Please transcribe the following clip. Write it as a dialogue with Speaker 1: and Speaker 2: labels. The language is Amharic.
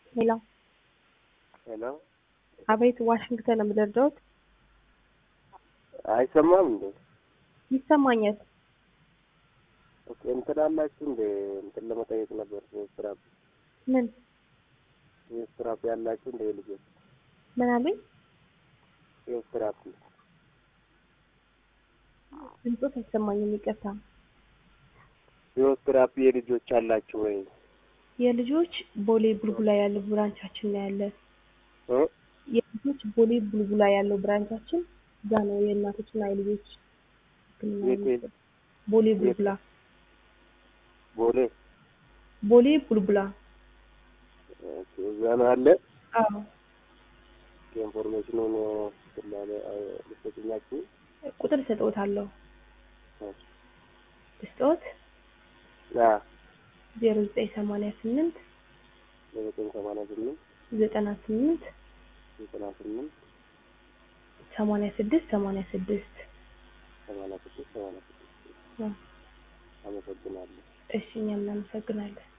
Speaker 1: ሄሎ
Speaker 2: ሄሎ
Speaker 1: አቤት ዋሽንግተን ነው የምደርደውት
Speaker 2: አይሰማም እንዴ?
Speaker 1: ይሰማኛል
Speaker 2: ኦኬ እንትን አላችሁ እንዴ? እንትን ለመጠየቅ ነበር። ስትራፕ
Speaker 1: ምን
Speaker 2: ስትራፕ ያላችሁ እንደ ልጆች
Speaker 1: ምን አሉኝ
Speaker 2: ስትራፕ
Speaker 1: ድምፆት አይሰማኝም ይቅርታ
Speaker 2: ስትራፕ የልጆች አላችሁ ወይ?
Speaker 1: የልጆች ቦሌ ቡልቡላ ያለው ብራንቻችን ነው ያለ
Speaker 2: እ
Speaker 1: የልጆች ቦሌ ቡልቡላ ያለው ብራንቻችን እዛ ነው የእናቶችና የልጆች ሕክምና
Speaker 2: የት የት?
Speaker 1: የሚሰጥ። ቦሌ ቡልቡላ
Speaker 2: ቦሌ
Speaker 1: ቦሌ ቡልቡላ
Speaker 2: ኦኬ፣ እዛ ነው አለ።
Speaker 1: አዎ
Speaker 2: ኢንፎርሜሽኑን ስላለ ልትሰጡኛችሁ
Speaker 1: ቁጥር ሰጥዎታለሁ ስጦት
Speaker 2: አ
Speaker 1: ዜሮ ዘጠኝ ሰማንያ ስምንት
Speaker 2: ለዘጠኝ ሰማንያ ስምንት
Speaker 1: ዘጠና ስምንት
Speaker 2: ዘጠና ስምንት
Speaker 1: ሰማንያ ስድስት ሰማንያ ስድስት
Speaker 2: ሰማንያ ስድስት ሰማንያ ስድስት አመሰግናለሁ።
Speaker 1: እሺ እኛም እናመሰግናለን